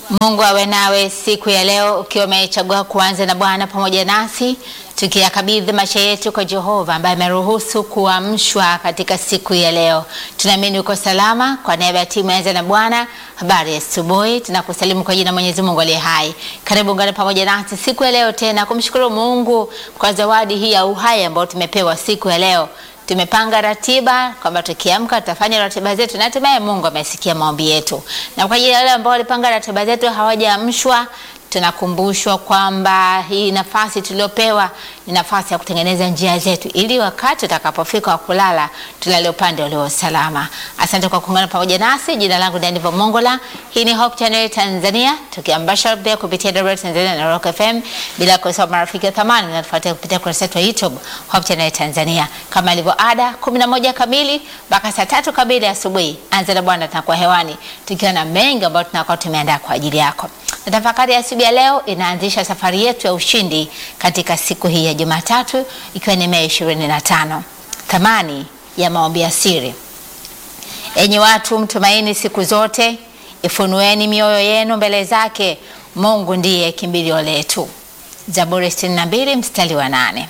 Mungu awe nawe siku ya leo, ukiwa umechagua kuanza na Bwana pamoja nasi, tukiyakabidhi maisha yetu kwa Jehova ambaye ameruhusu kuamshwa katika siku ya leo. Tunaamini uko salama. Kwa niaba ya timu Anza na Bwana, habari ya asubuhi, tunakusalimu kwa jina Mwenyezi Mungu aliye hai. Karibu ungane pamoja nasi siku ya leo tena kumshukuru Mungu kwa zawadi hii ya uhai ambayo tumepewa siku ya leo. Tumepanga ratiba kwamba tukiamka tutafanya ratiba zetu na hatimaye Mungu amesikia maombi yetu. Na kwa ajili ya wale ambao walipanga ratiba zetu hawajaamshwa, tunakumbushwa kwamba hii nafasi tuliopewa ni nafasi ya kutengeneza njia zetu ili wakati utakapofika wa kulala tulale upande ulio salama. Asante kwa kuungana pamoja nasi. Jina langu ni Aniva Mongola. Hii ni Hope Channel Tanzania, tukiambasha pia kupitia WR Tanzania na Rock FM, bila kusahau marafiki wa thamani natufuatia kupitia kurasa yetu ya YouTube Hope Channel Tanzania. Kama ilivyo ada, 11 kamili mpaka saa tatu kamili asubuhi, Anza na Bwana tunakuwa hewani tukiwa na mengi ambayo tunakuwa tumeandaa kwa ajili yako. Na tafakari ya asubuhi ya leo inaanzisha safari yetu ya ushindi katika siku hii ya Jumatatu ikiwa ni Mei 25. Thamani ya maombi ya siri. Enyi watu, mtumaini siku zote, ifunueni mioyo yenu mbele zake. Mungu ndiye kimbilio letu. Zaburi 62 mstari wa nane.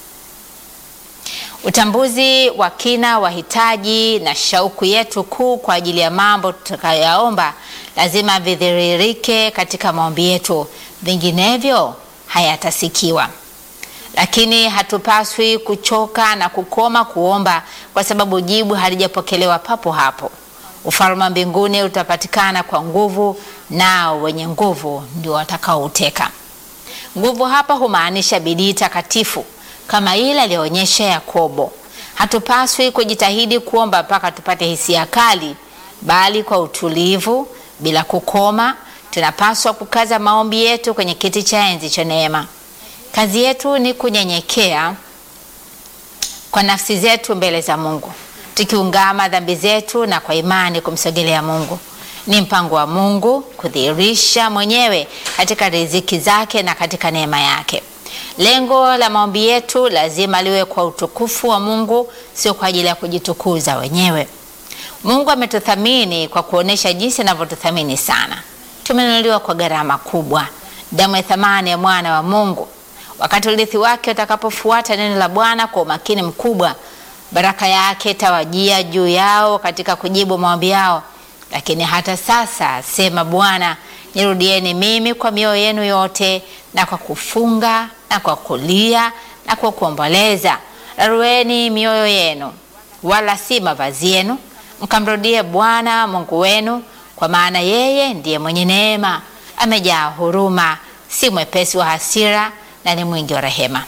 Utambuzi wa kina wa hitaji na shauku yetu kuu kwa ajili ya mambo tutakayoyaomba lazima vidhiririke katika maombi yetu, vinginevyo hayatasikiwa. Lakini hatupaswi kuchoka na kukoma kuomba kwa sababu jibu halijapokelewa papo hapo. Ufalme wa mbinguni utapatikana kwa nguvu, nao wenye nguvu ndio watakaouteka. Nguvu hapa humaanisha bidii takatifu kama ile aliyoonyesha Yakobo. Hatupaswi kujitahidi kuomba mpaka tupate hisia kali, bali kwa utulivu, bila kukoma, tunapaswa kukaza maombi yetu kwenye kiti cha enzi cha neema. Kazi yetu ni kunyenyekea kwa nafsi zetu mbele za Mungu, tukiungama dhambi zetu na kwa imani kumsogelea Mungu. Ni mpango wa Mungu kudhihirisha mwenyewe katika riziki zake na katika neema yake. Lengo la maombi yetu lazima liwe kwa utukufu wa Mungu, sio kwa ajili ya kujitukuza wenyewe. Mungu ametuthamini kwa kuonesha jinsi anavyotuthamini sana. Tumenunuliwa kwa gharama kubwa, damu ya thamani ya mwana wa Mungu. Wakati urithi wake utakapofuata neno la Bwana kwa umakini mkubwa, baraka yake itawajia juu yao katika kujibu maombi yao. Lakini hata sasa, sema Bwana, nirudieni mimi kwa mioyo yenu yote na kwa kufunga na kwa kulia na kwa kuomboleza. Rarueni mioyo yenu, wala si mavazi yenu, mkamrudie Bwana Mungu wenu, kwa maana yeye ndiye mwenye neema, amejaa huruma, si mwepesi wa hasira na ni mwingi wa rehema.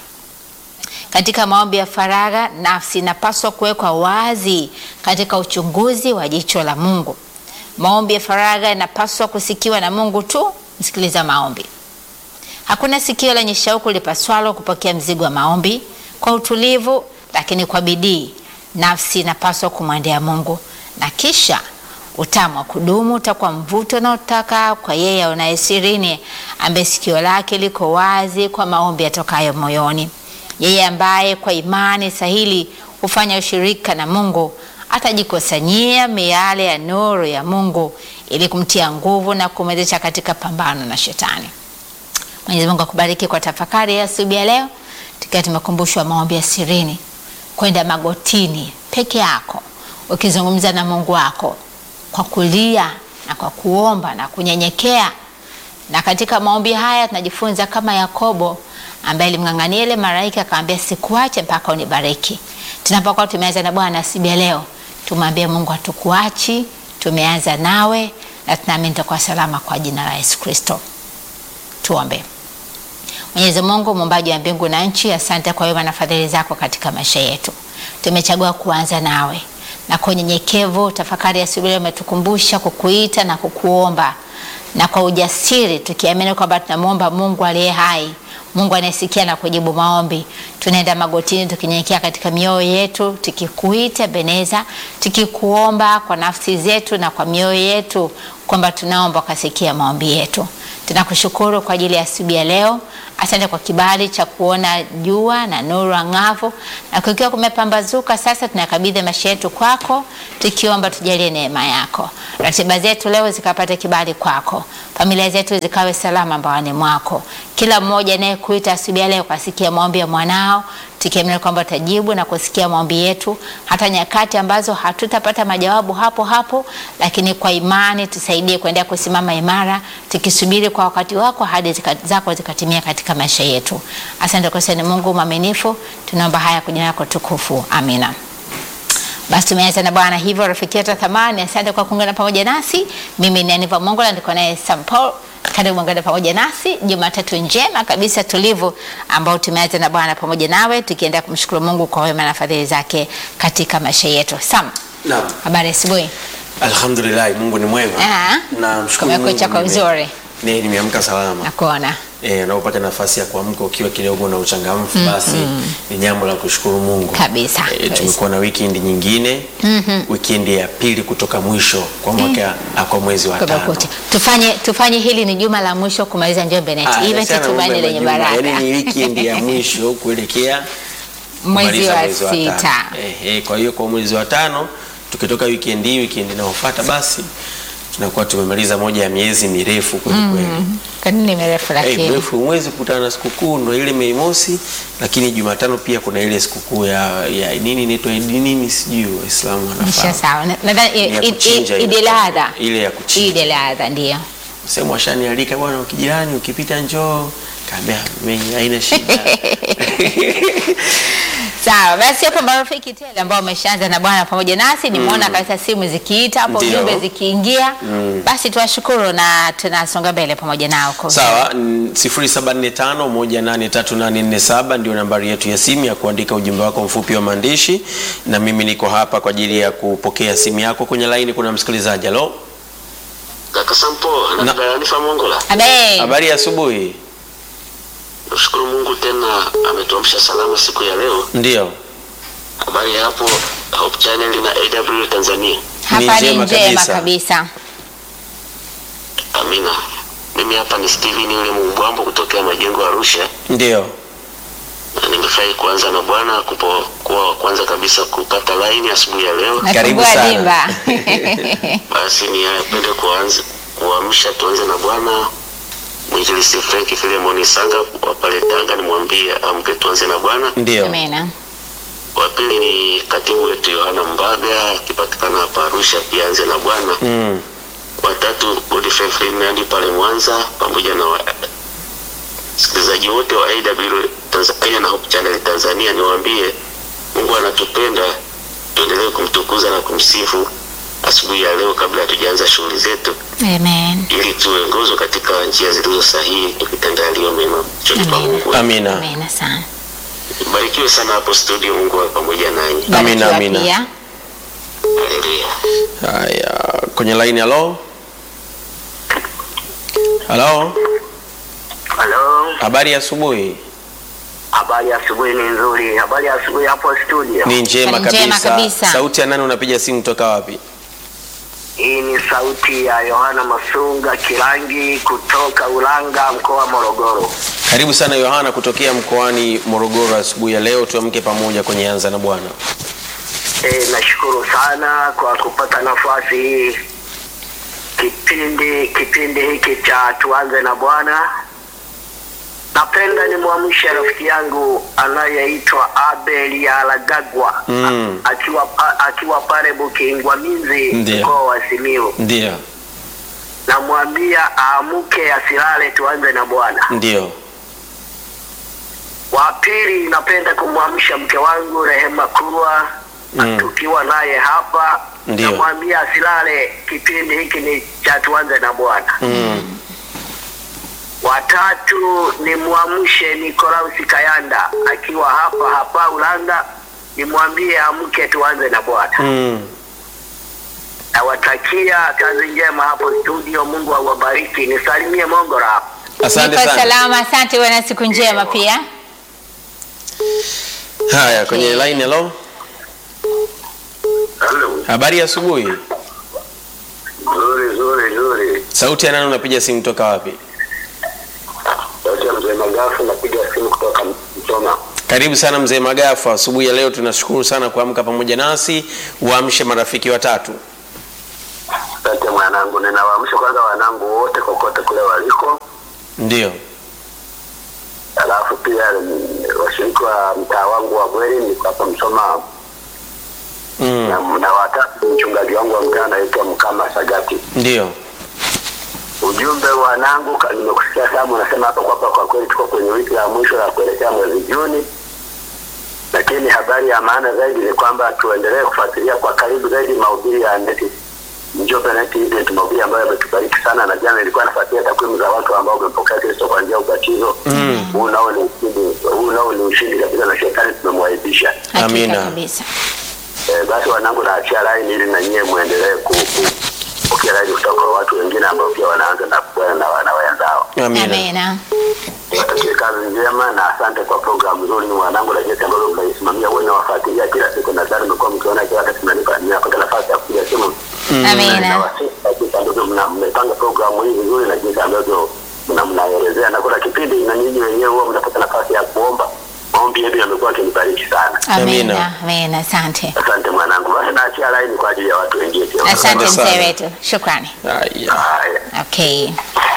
Katika maombi ya faragha, nafsi inapaswa kuwekwa wazi katika uchunguzi wa jicho la Mungu. Maombi ya faragha yanapaswa kusikiwa na Mungu tu. Msikiliza maombi. Hakuna sikio lenye shauku lipaswalo kupokea mzigo wa maombi kwa utulivu, lakini kwa bidii. Nafsi inapaswa kumwendea Mungu, na kisha utamu wa kudumu utakuwa mvuto unaotaka kwa yeye aonaye sirini, ambaye sikio lake liko wazi kwa maombi yatokayo moyoni. Yeye ambaye kwa imani sahili hufanya ushirika na Mungu atajikusanyia miale ya nuru ya Mungu ili kumtia nguvu na kumwezesha katika pambano na Shetani. Mwenyezi Mungu akubariki kwa tafakari ya asubuhi ya leo, tukiwa tumekumbushwa maombi ya sirini, kwenda magotini peke yako ukizungumza na Mungu wako kwa kulia na kwa kuomba na kunyenyekea. Na katika maombi haya tunajifunza kama Yakobo ambaye alimng'ang'ania ile malaika akamwambia, sikuache mpaka unibariki. Tunapokuwa tumeanza na Bwana asubuhi ya leo, tumwambie Mungu hatukuachi, tumeanza nawe na tunaamini tutakuwa salama kwa jina la Yesu Kristo. Tuombe. Mwenyezi Mungu muumbaji wa mbingu na nchi, asante kwa wema na fadhili zako katika maisha yetu. Tumechagua kuanza nawe na kwa unyenyekevu, tafakari ya asubuhi umetukumbusha kukuita na kukuomba, na kwa ujasiri tukiamini kwamba tunamwomba Mungu aliye hai, Mungu anayesikia na kujibu maombi. Tunaenda magotini tukinyenyekea katika mioyo yetu, tukikuita Beneza, tukikuomba kwa nafsi zetu na kwa mioyo yetu, kwamba tunaomba ukasikia maombi yetu. Tunakushukuru kwa ajili ya asubuhi ya leo. Asante kwa kibali cha kuona jua na nuru ang'avu, na kukiwa kumepambazuka sasa, tunakabidhi maisha yetu kwako, tukiomba tujalie neema yako. Ratiba zetu leo zikapate kibali kwako, familia zetu zikawe salama mbaoni mwako. Kila mmoja anayekuita asubuhi ya leo kasikia maombi ya mwanao, tukiamini kwamba utajibu na kusikia maombi yetu, hata nyakati ambazo hatutapata majawabu hapo hapo, lakini kwa imani tusaidie kuendelea kusimama imara, tukisubiri kwa wakati wako hadi zika, zako zikatimia katika maisha yetu. Asante kwa sana Mungu mwaminifu, tunaomba haya kwa jina lako tukufu, amina. Basi tumeanza na Bwana hivyo, rafiki yetu wa thamani, asante kwa kuungana pamoja nasi. Mimi ni Aniva Mongola, niko naye Sam Paul. Karibu ungana pamoja nasi Jumatatu njema kabisa tulivu, ambao tumeanza na Bwana pamoja nawe, tukiendelea kumshukuru Mungu kwa wema na fadhili zake katika maisha yetu. Sam, Naam. habari ya asubuhi? Alhamdulillah, Mungu ni mwema. Ah, Namshukuru kumekucha Mungu kwa nime- uzuri. Ne, nimeamka salama. Nakuona Eh, unapopata nafasi ya kuamka ukiwa kidogo na uchangamfu basi ni jambo la kushukuru Mungu. Kabisa, Eh, kabisa. tumekuwa na weekend nyingine. Weekend ya pili kutoka mwisho kwa mwaka ah, kwa mwezi wa tano. kumekucha. Tufanye, tufanye hili ni juma la mwisho kumaliza Njombe Net, Ah, iwe achana na tumaini mambo ya lenye majuma. baraka Yaani ni weekend ya mwisho kuelekea mwezi kumaliza wa tano. sita. Eh, eh, kwa hiyo kwa mwezi wa tano tukitoka weekend hii weekend inayofuata basi tunakuwa tumemaliza moja ya miezi mirefu kweli kweli. Kwa nini mirefu Eh, lakini? mrefu mwezi kukutana na sikukuu ndo ile Mei Mosi, lakini Jumatano pia kuna ile sikukuu ya, ya nini inaitwa Idi nini sijui Waislamu Nisha wanafahamu. sawa. Na- Nadhani Ni ya i- i- kuchinja i- ile. Idi al-Adha. Ile ya kuchinja. Idi al-Adha ndio. Sehemu washanialika bwana, ukijirani ukipita njoo, kaambia mimi haina shida. Sawa, basi hapo marafiki tele ambao wameshaanza na Bwana pamoja nasi, nimeona kabisa simu zikiita hapo, Ndio. jumbe zikiingia. Basi tuwashukuru na tunasonga mbele pamoja nao kwa Sawa, mm, 0745183847 ndio nambari yetu ya simu ya kuandika ujumbe wako mfupi wa maandishi, na mimi niko hapa kwa ajili ya kupokea simu yako. Kwenye laini kuna msikilizaji. Halo, Kaka Sampo Na- na Dayanifa Mongola, Amen. habari ya asubuhi. nashukuru Mungu tena ametuamsha salama siku ya leo. Ndio, Habari ya hapo Hope Channel na AW Tanzania. Hapa ni njema njema kabisa. kabisa. Amina. Mimi hapa ni Steven yule Mbwambo kutokea Majengo Arusha, ndio. na nimefurahi kuanza na Bwana kupo kuwa wa kwanza kabisa kupata line asubuhi ya leo. Karibu Nafungua sana. dimba. Basi nipende kuanza kuamsha, tuanze na Bwana Mwinjilisti Frank Filemoni Sanga wa pale Tanga, nimwambie amke, tuanze na Bwana. Ndio. Amina. wa pili ni katibu wetu Yohana Mbaga akipatikana hapa Arusha, pia anze na Bwana. Mm. Watatu Godfrey Ferdinand pale Mwanza, pamoja na wasikilizaji wote wa AW Tanzania na Hope Channel Tanzania, niwaambie Mungu anatupenda, tuendelee kumtukuza na kumsifu asubuhi ya leo kabla hatujaanza shughuli zetu, Amen. ili tuongozwe katika njia zilizo sahihi, tukitenda yaliyo mema choni pa Amen. Mungu. Amina. Amina sana. Barikiwe sana hapo studio, Mungu awe pamoja nanyi. Amina, Barikiwa amina. pia. Haleluya. Haya, kwenye line. Halo, halo, Halo, habari ya asubuhi. habari ya asubuhi ni nzuri. Habari ya asubuhi hapo studio. Ni njema Ni njema kabisa. kabisa. Sauti ya nani unapiga simu toka wapi? Hii ni sauti ya Yohana Masunga Kirangi kutoka Ulanga, mkoa wa Morogoro. Karibu sana Yohana kutokea mkoani Morogoro asubuhi ya leo, tuamke pamoja kwenye anza na Bwana. E, nashukuru sana kwa kupata nafasi hii kipindi kipindi hiki cha tuanze na Bwana. Napenda nimwamshe rafiki yangu anayeitwa Abel ya Alagagwa Mm. A- akiwa pa, akiwa pale Bukingwamizi Ndiyo. mkoa wa Simiyu. Ndio, namwambia aamke asilale, tuanze na Bwana. ndio. Wa pili, napenda kumwamsha mke wangu Rehema Kurwa Mm. tukiwa naye hapa, Ndiyo. namwambia asilale, kipindi hiki ni cha tuanze na Bwana. Mm. Watatu ni mwamshe Nikolausi Kayanda akiwa hapa hapa Ulanga, nimwambie amke tuanze na Bwana. Mm. Nawatakia kazi njema hapo studio, Mungu awabariki. Nisalimie Mongora hapo. Asante Niko sana. salama, asante. Uwe na siku njema pia. Haya, kwenye Okay. line. Halo, Halo. habari ya asubuhi. Nzuri nzuri nzuri. Sauti ya nani unapiga simu toka wapi? Sauti ya mzee Magafu, napiga simu kutoka Msoma. Karibu sana mzee Magafu, asubuhi ya leo tunashukuru sana kuamka pamoja nasi. Uamshe marafiki watatu. Asante mwanangu, ninawaamsha kwanza wanangu wote kokote kule waliko, Ndio, alafu pia mm, washiriki wa mtaa wangu wa Bweri niko hapa Msoma mm. na, na watatu mchungaji wangu wa mtaa anaitwa Mkama Sagati. ndio, Ujumbe wanangu, ka- nimekusikia Samu unasema hapa kwamba kwa kweli tuko kwenye wiki ya mwisho ya kuelekea mwezi Juni, lakini habari ya maana zaidi ni kwamba tuendelee kufuatilia kwa karibu zaidi mahubiri ya neti Njombe Net Event, mahubiri ambayo yametubariki sana, na jana nilikuwa nafuatilia takwimu za watu ambao wamepokea Kristo kwa njia ya ubatizo. Huu nao ni ushindi, huu nao ni ushindi kabisa, na shetani tumemwaibisha. Hakika Amina. kabisa. Eh, basi wanangu, naachia laini ili na nyie muendelee ku- ku- kupokea laini kutoka kwa watu wengine ambao pia wanaanza na kuwa na wana wenzao. amina. Amina. Niwatakie kazi njema na asante kwa programu nzuri mwanangu, na jinsi ambavyo mnaisimamia wewe nawafuatilia kila siku, nadhani mmekuwa mkiona kila wakati mnanipa ninapata nafasi ya kupiga simu. Amina. Nawasifu kwa jinsi ambavyo mna- mmepanga programu hii vizuri na jinsi ambavyo mna- mnaelezea, na kuna kipindi na nyinyi wenyewe huwa mnapata nafasi ya kuomba. Maombi yenu yamekuwa akinibariki sana. Amina. Amina. Amina. Asante. Asante mwanangu, basi naachia laini kwa ajili ya watu wengine pia. Asante sana. mzee wetu. Shukrani. Haya. Haya. Okay.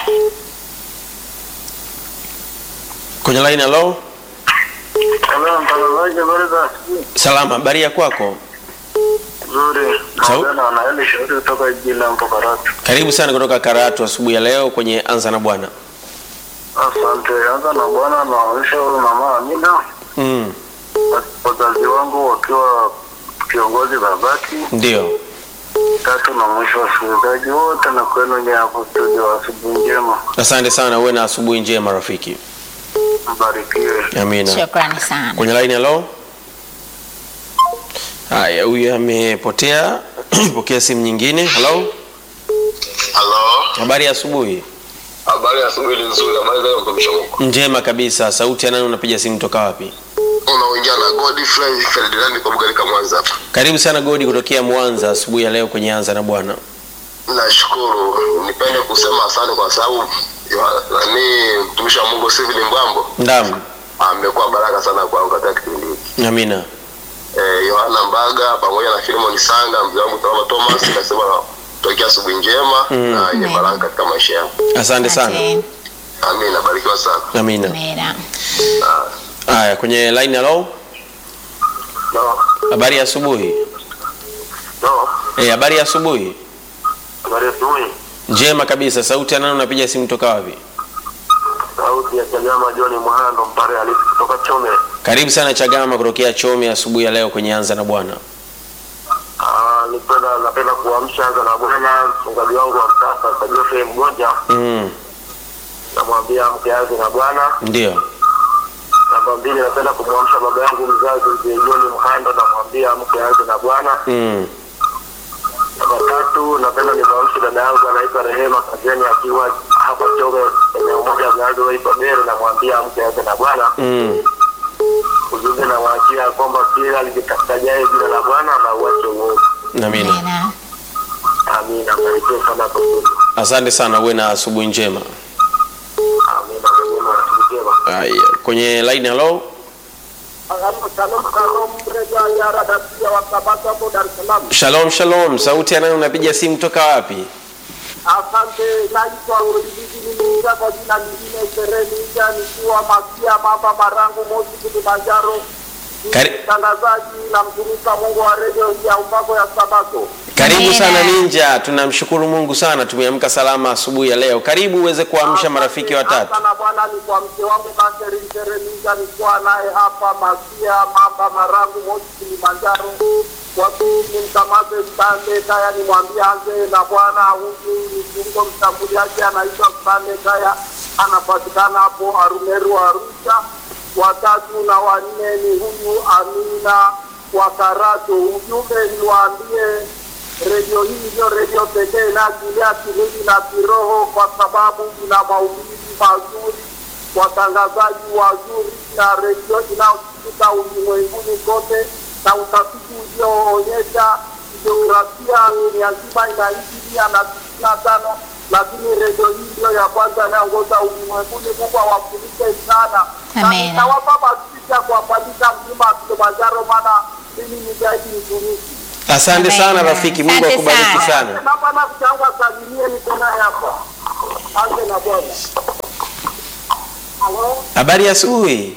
Kwenye line hello. Hello, mtangazaji, habari za asubuhi. Salama, habari ya kwako? Nzuri. Sau- Naongea na Wanaeli Shauri kutoka jijini la Mpokaratu. Karibu sana kutoka Karatu asubuhi ya leo kwenye Anza na Bwana. Asante. Anza na bwana naonyesha huyu mama Amina, Mm. wazazi wangu wakiwa kiongozi babaki Ndio. tatu, na mwisho wasikilizaji wote na kwenu nye hapo studio, wa asubuhi njema, Asante sana, uwe na asubuhi njema rafiki. mbarikiwe. Amina. Shukrani sana. Kwenye line hello. Haya, huyu amepotea. Pokea simu nyingine. Hello. Halo, Habari ya asubuhi. habari ya asubuhi ni nzuri. Habari za mtumishi wa Mungu, Njema kabisa. Sauti ya nani unapiga simu toka wapi? unaongea na Godfrey Ferdinand kwa Bugarika Mwanza hapa. Karibu sana Godi kutokea Mwanza asubuhi ya leo kwenye Anza na Bwana. Nashukuru, nipende kusema asante kwa sababu ya- nani mtumishi wa Mungu Steven Mbwambo Ndam. amekuwa baraka sana kwangu katika kipindi hiki. Amina. eh, Yohana Mbaga pamoja na Filimon Sanga, mzee wangu Salama Thomas, nasema tokea asubuhi njema na yenye Amen. baraka katika maisha yangu. Asante sana. Asante. Amina, barikiwa sana. Amina. Amina. Haya, kwenye line hello. No, Habari ya asubuhi. no, Eh, habari ya asubuhi. habari ya asubuhi. Njema kabisa. Sauti ya nani unapiga simu toka wapi? Sauti ya Chagama John Mwahando Mpare halisi kutoka Chome. Karibu sana Chagama kutokea Chome asubuhi ya leo kwenye Anza na Bwana. Ah, nipenda napenda kuamsha anza na bwana mchungaji wangu wa mtasa kwa Geoffrey Mgonja, Mm. namwambia mke yake na bwana. Ndio. Namba mbili, napenda kumwamsha baba yangu mzazi mzee John Mhando, namwambia mke yake na bwana. Mm. Namba tatu, napenda nimwamshe dada yangu anaitwa Rehema Kazeni akiwa hapa Choge, eneo moja mnazo waitwa Bere, namwambia mke yake na bwana. Mm. Ujumbe nawaachia kwamba kila alijitafuta jina la Bwana na uache uovu. Amina. Amina. Amina, barikiwe sana hapo studio. Asante sana, uwe na asubuhi njema. Amina, Mungu atujalie. Haya, kwenye line hello. Shalom shalom. Sauti ya nani unapiga simu toka wapi? Asante, naitwa Urididi, nimeingia kwa jina lingine Seremija, nikiwa Masia Mamba Marangu, Moshi, Kilimanjaro. Kari- Mtangazaji na mtumishi wa Mungu wa redio hii ya upako ya Sabato. Karibu Amina. sana Ninja, tunamshukuru Mungu sana, tumeamka salama asubuhi ya leo. Karibu uweze kuamsha marafiki watatu. Sana Bwana, ni kwa mke wangu Catherine Seremija, nikiwa naye hapa Masia Mamba Marangu, Moshi, Kilimanjaro. Kwa pili mkamate Stande Kaya, nimwambie anze na Bwana. Huyu ni kiungo mshambuliaji anaitwa Stande Kaya, anapatikana hapo Arumeru, Arusha. Watatu na wanne ni huyu Amina wa Karato. Ujumbe niwaambie redio hii ndio redio pekee inayokilia kimwili na kiroho, kwa sababu ina mahubiri mazuri, watangazaji wazuri na redio inayosikika ulimwenguni kote, na utafiti ulioonyesha jiografia dunia nzima inaishi mia na tisini na tano lakini redio hii ndio ya kwanza inayoongoza ulimwenguni. Mungu awafundishe sana, na Amen. nitawapa basi ya kuwapandisha mlima wa Kilimanjaro, maana mimi ni zaidi mtumishi. Asante Amen. sana rafiki, Mungu Asante akubariki sana. sana. Naomba na mchango asalimie, niko naye hapa. Asante na Bwana. Habari ya asubuhi.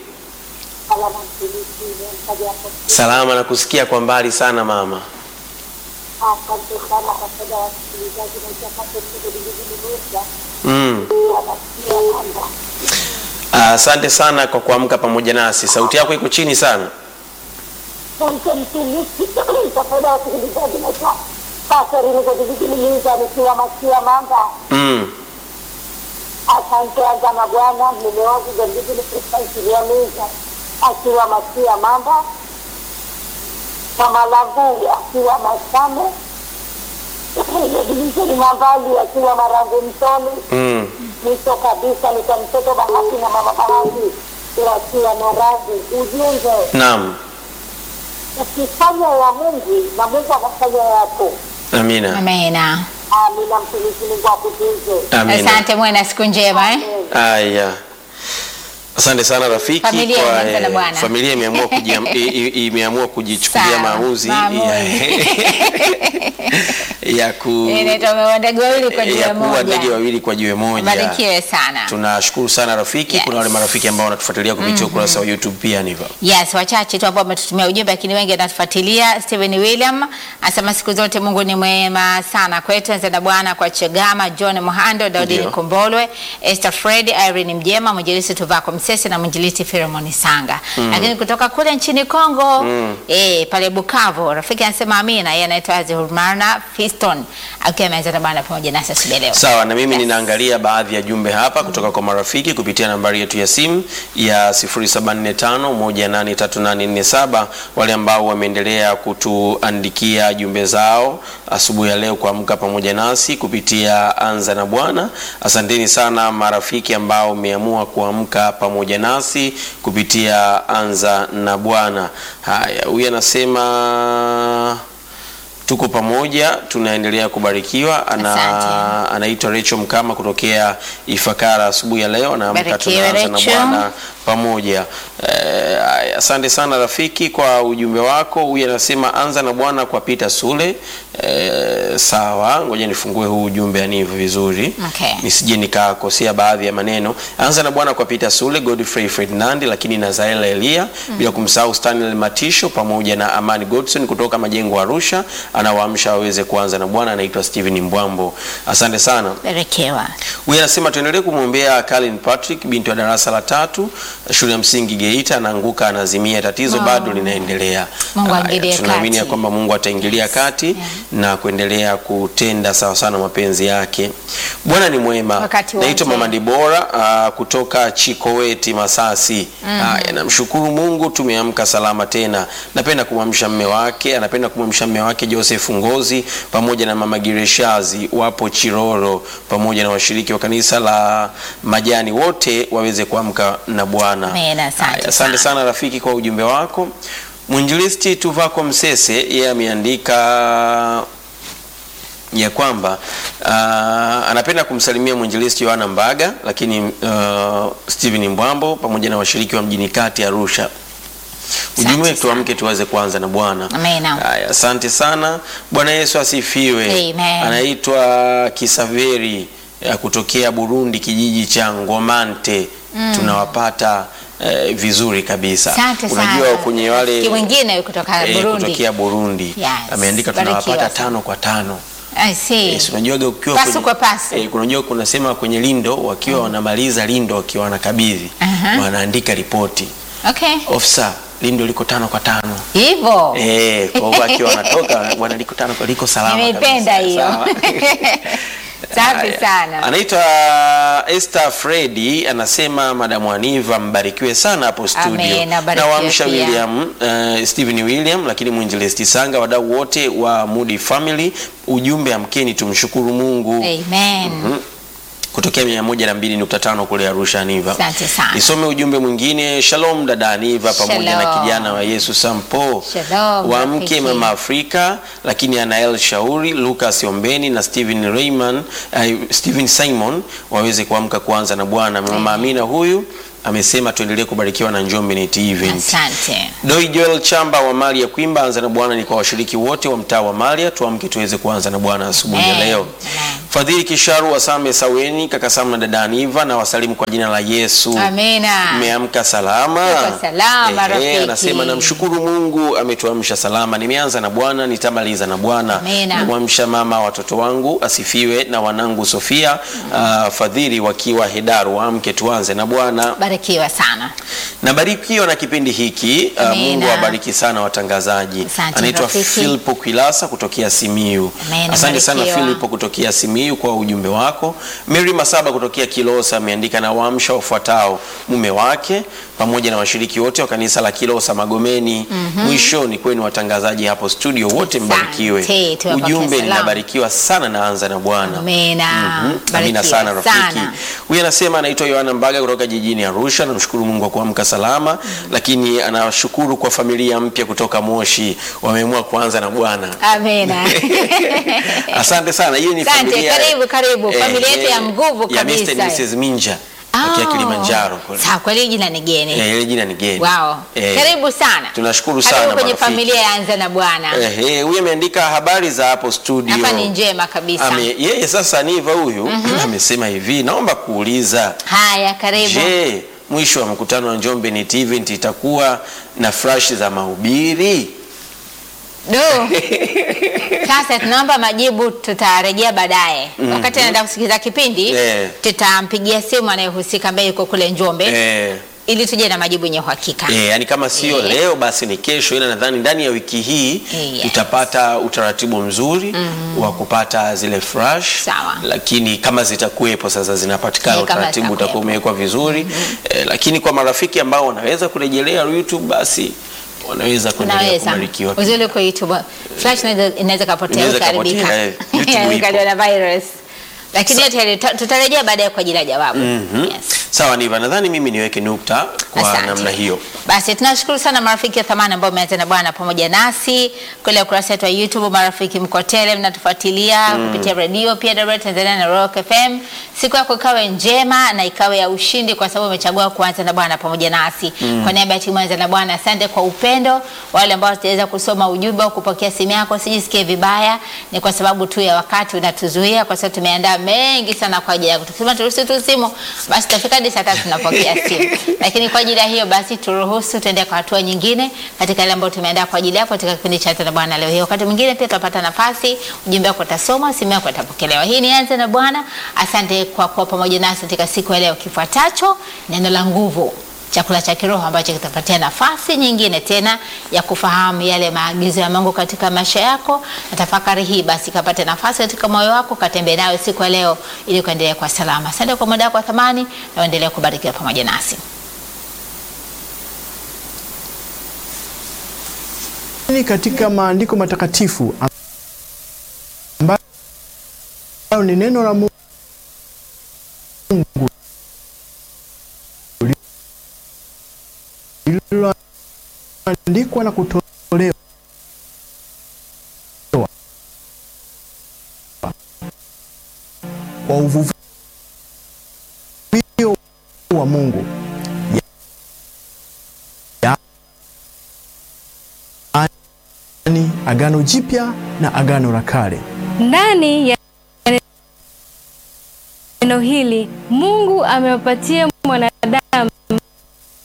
Salama na kusikia kwa mbali sana mama. Asante sana kwa faida ya wasikilizaji na utakapo kujibulisha Mm. wanasikia kwamba Asante sana kwa kuamka pamoja nasi. Sauti yako iko chini sana. Asante mtumishi kwa faida ya wasikilizaji na sasa nilizojibulisha nikiwa masia mamba. Mm. Asante anza na Bwana mume wangu Gandhigini Kristansilia Meza akiwa masia mamba. Mama Lavuli akiwa Masame. Dilisheni Mambali akiwa Marangu Mtoni. Mm. mwisho kabisa ni kwa mtoto Bahati na mama Bahati wakiwa na radhi. Ujumbe, Naam. ukifanya ya Mungu na Mungu anafanya yako. Amina. Amina. Amina, mtumishi Mungu akutunze. Amina. Asante, muwe na siku njema eh? Aya. Asante sana rafiki Familia kwa imeanza na eh, Bwana. familia imeamua kujiam- i- i- imeamua kujichukulia Sawa, maamuzi maamuzi. ya, ya ku Inaitwa ndege wawili kwa ya jiwe kuwa ndege moja. wawili kwa jiwe moja. Barikiwe sana. Tunashukuru sana rafiki. Yes. Kuna wale marafiki ambao wanatufuatilia kupitia ukurasa wa YouTube pia ndivyo. Yes, wachache tu ambao wametutumia ujumbe, lakini wengi wanatufuatilia. Steven William anasema siku zote Mungu ni mwema sana kwetu. Anza na Bwana kwa Chegama, John Muhando, Daudi Ndio. Nikombolwe, Esther Fred, Irene Mjema, mwinjilisti Tuvako Msese na mwinjilisti Filemoni Sanga. Lakini kutoka kule nchini Kongo eh, pale Bukavu, rafiki anasema amina. Yeye anaitwa Azihurmana Fiston akiwa ameanza na Bwana pamoja nasi asubuhi leo. Sawa, na mimi Yes. ninaangalia baadhi ya jumbe hapa kutoka kwa marafiki kupitia nambari yetu ya simu ya 0745183847 wale ambao wameendelea kutuandikia jumbe zao asubuhi ya leo kuamka pamoja nasi kupitia Anza na Bwana. Asanteni sana marafiki ambao mmeamua kuamka pamoja nasi kupitia Anza na Bwana. Haya, huyu anasema tuko pamoja, tunaendelea kubarikiwa. Ana, Asante. anaitwa Rachel Mkama kutokea Ifakara asubuhi ya leo, naamka Barikiwe, tunaanza na Rachel. Bwana pamoja. Eh, aya, asante sana rafiki kwa ujumbe wako. Huyu anasema anza na Bwana kwa Peter Sule. Eh, sawa, ngoja nifungue huu ujumbe anivu vizuri Okay. nisije nikakosea baadhi ya maneno. Anza na Bwana kwa Peter Sule, Godfrey Ferdinand, lakini na Zaela Elia bila kumsahau Stanley Matisho pamoja na Amani Godson kutoka Majengo Arusha, anawaamsha waweze kuanza na Bwana. Anaitwa Steven Mbwambo, asante sana. Barikiwa. Huyu anasema tuendelee kumwombea Colin Patrick, binti wa darasa la tatu shule ya msingi Geita, anaanguka anazimia, tatizo bado linaendelea. Mungu Haya, aingilie tunaamini ya kati. kwamba Mungu ataingilia kati na kuendelea kutenda sawa sana mapenzi yake. Bwana ni mwema. Wakati Naitwa wote. Mama Dibora uh, kutoka Chikoweti Masasi. Haya, namshukuru Mungu tumeamka salama tena. Napenda kumwamsha mme wake, anapenda kumwamsha mme wake Joseph Ngozi pamoja na Mama Gireshazi wapo Chiroro pamoja na washiriki wa kanisa la Majani wote waweze kuamka na Bwana. Amen, asante Haya, Asante sana. sana rafiki kwa ujumbe wako. Mwinjilisti Tuvako Msese yeye ameandika ya kwamba uh, anapenda kumsalimia mwinjilisti Yohana Mbaga, lakini uh, Steven Mbwambo pamoja na washiriki wa mjini kati Arusha. Ujumbe Asante tuamke tuweze kuanza na Bwana. Amina. Haya, asante sana. Bwana Yesu asifiwe. Amen. Anaitwa Kisaveri ya kutokea Burundi, kijiji cha Ngomante. Tunawapata eh, vizuri kabisa. Asante Unajua sana. kwenye wale Rafiki mwingine kutoka eh, Burundi. kutokea Burundi Yes, ameandika barikiwa tunawapata sana. tano kwa tano. I see. Yes, unajuaga ukiwa Pasu kwenye- kwa pasu. eh, kunajua kunasema kwenye lindo wakiwa wanamaliza lindo wakiwa wanakabidhi Aha. wanaandika ripoti Okay. ofisa lindo liko tano kwa tano Hivyo. Eh, kwa hiyo akiwa anatoka bwana liko tano kwa liko salama Nimeipenda kabisa. hiyo. Sawa. Safi Haya. sana. Anaitwa Esther Fredi anasema Madamu Aniva mbarikiwe sana hapo studio. Amen, abarikiwe Na waamsha pia. William uh, Stephen William lakini mwinjilisti Sanga wadau wote wa Moody Family ujumbe amkeni tumshukuru Mungu. Amen. Mhm. kutokea 102.5 kule Arusha Niva. Asante sana. Nisome ujumbe mwingine. Shalom dada Niva pamoja na Shalom. kijana wa Yesu Sampo Shalom, wa mke rafiki. mama Afrika, lakini Anael Shauri, Lucas Ombeni na Steven Rayman, uh, Steven Simon waweze kuamka kuanza na Bwana. Mama Amina huyu amesema tuendelee kubarikiwa na Njombe Net Event. Asante. Doi Joel Chamba wa Malia Kwimba, anza na Bwana ni kwa washiriki wote wa mtaa wa Malia, tuamke tuweze kuanza na Bwana asubuhi ya Amen. leo. Amen. Fadhili Kisharu wa Same Saweni, kaka Sam na dada Aniva na wasalimu kwa jina la Yesu. Amina. Mmeamka salama? Tuko salama, Ehe, rafiki. Anasema namshukuru Mungu ametuamsha salama. Nimeanza na Bwana, nitamaliza na Bwana. Amina. Namwamsha mama watoto wangu asifiwe na wanangu Sofia, uh, Fadhili wakiwa Hedaru, waamke tuanze na Bwana. Barikiwa sana. Nabarikiwa na kipindi hiki. Uh, Amina. Mungu awabariki sana watangazaji. Asante, Anaitwa rafiki. Filipo Kwilasa kutokea Simiyu. Amina, Asante sana barikiwa. Filipo kutokea Simiyu kwa ujumbe wako. Mary Masaba kutokea Kilosa ameandika na waamsha wafuatao mume wake pamoja na washiriki wote wa kanisa la Kilosa Magomeni. Mwisho ni kwenu watangazaji hapo studio wote Asante, mbarikiwe. tuwapokee Ujumbe salamu. ninabarikiwa sana naanza na Bwana. Amina. Mhm. Amina Barikiwa sana rafiki. sana. Huyu anasema anaitwa Yohana Mbaga kutoka jijini Arusha. Namshukuru Mungu kwa kuamka salama, lakini anashukuru kwa familia mpya kutoka Moshi, wameamua kuanza na Bwana. Amina. Asante sana. Hiyo ni Asante, familia karibu, karibu. Familia yetu ya nguvu ya Mr. kabisa. and Mrs. Minja tokea Oh. Kilimanjaro kule. Sawa, kweli jina ni geni. Eh, ile jina ni geni. Wow. Eh, Karibu sana. Tunashukuru Karibu sana kwenye marafiki. familia ya Anza na Bwana. Eh, eh, huyu ameandika habari za hapo studio. Hapa ni njema kabisa. Ame, yeye sasa Niva huyu amesema hivi, naomba kuuliza Haya, karibu. Je, mwisho wa mkutano wa Njombe Net Event itakuwa na flash za mahubiri? Do. Sasa tunaomba majibu, tutarejea baadaye. Wakati anaenda kusikiliza kipindi, Eh. tutampigia simu anayehusika ambaye yuko kule Njombe Eh, ili tuje na majibu yenye uhakika. eh, yani kama sio Eh. leo basi ni kesho, ila nadhani ndani ya wiki hii Yes. tutapata utaratibu mzuri wa kupata zile flash, Sawa. lakini kama zitakuwepo sasa zinapatikana, Eh, kama utaratibu zitakuwepo. utakuwa umewekwa vizuri eh, lakini kwa marafiki ambao wanaweza kurejelea YouTube basi wanaweza kuendelea Unaweza kubarikiwa. uzuri kwa YouTube flash inaweza- inaweza kapotea Inaweza ukaharibika, kapotea, eh. YouTube Yani ipo. ukaliwa na virus, lakini yote yale tuta- tutarejea baadaye kwa ajili ya jawabu. Yes. Sawa, Niva, nadhani mimi niweke nukta kwa Asante. namna hiyo. Basi tunashukuru sana marafiki wa thamani ambao umeanza na Bwana pamoja nasi kule ukurasa wetu wa YouTube. Marafiki mko tele, mnatufuatilia kupitia redio pia Dar Tanzania na Rock FM. Siku yako ikawe njema na ikawe ya ushindi, kwa sababu umechagua kuanza na Bwana pamoja nasi. Kwa niaba ya timu ya Anza na Bwana, asante kwa upendo. Wale ambao tutaweza kusoma ujumbe au kupokea simu yako, sijisikie vibaya, ni kwa sababu tu ya wakati unatuzuia, kwa sababu tumeandaa mengi sana kwa ajili yako. Tukisema turuhusu tu simu, basi tutafika hadi saa tatu tunapokea simu, lakini kwa ajili ya hiyo basi turuhusu tuende kwa hatua nyingine katika ile ambayo tumeandaa kwa ajili yako katika kipindi cha Anza na Bwana leo hii. Wakati mwingine pia tutapata nafasi, ujumbe wako utasoma, simu yako itapokelewa. Hii ni Anza na Bwana. Asante kwa kuwa pamoja nasi katika siku ya leo. Kifuatacho neno la nguvu chakula cha kiroho ambacho kitapatia nafasi nyingine tena ya kufahamu yale maagizo ya Mungu katika maisha yako, na tafakari hii basi kapate nafasi katika moyo wako, katembee nayo siku ya leo ili kuendelea kwa salama. Asante kwa muda wako wa thamani, na uendelee kubarikiwa pamoja nasi. Ni katika maandiko matakatifu ambayo ni neno la Mungu lililoandikwa na kutolewa kwa uvuvio wa Mungu yaani Agano Jipya na Agano la Kale. Ndani ya neno hili Mungu amewapatia mwanadamu